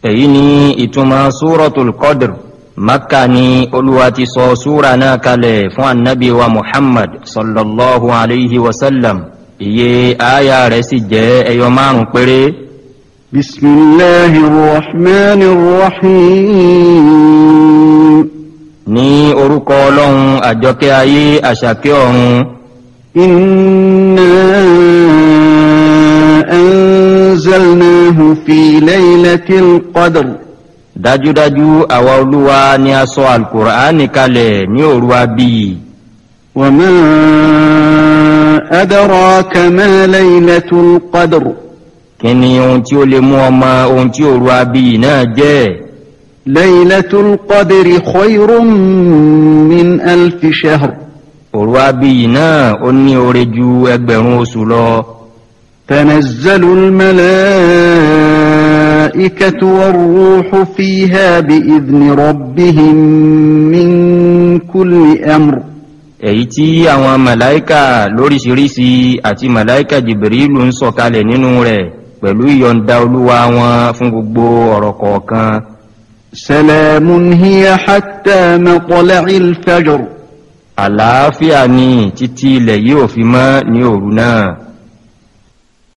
èyí ni ìtumọ̀ súratul qadr makka ni olúwa ti sọ súra náà kalẹ̀ fún annabi wa muhammad sallallahu alayhi wa sallam iye aya rẹ̀ sì jẹ́ ẹyọ márùn péré. بسم الله الرحمن الرحيم ní orúkọ ọlọ́run àjọkẹ́ ayé àṣàkẹ́ ọ̀run إنا أنزلناه في ليلة القدر dájúdájú àwa olúwa ni a sọ alukur'ani kalẹ̀ ní òru abíyì وما أدراك ما ليلة القدر kí ni ohun tí ó lè mú ọmọ ohun tí òru abíyì náà jẹ́ ليلة القدر خير من ألف شهر òru abíyì náà ó ní oore ju ẹgbẹ̀rún oṣù lọ تنزل الملائكة والروح فيها بإذن ربهم من كل أمر èyí tí àwọn màláíkà lóríṣiríṣi àti màláíkà jìbìrìlù ń sọ̀kalẹ̀ nínú rẹ̀ pẹ̀lú ìyọ̀ǹda olúwa wọn fún gbogbo ọ̀rọ̀ kọ̀ọ̀kan سلام هي حتى مطلع الفجر àlàáfíà ni títí ilẹ̀ yìí ò fi mọ́ ní òru náà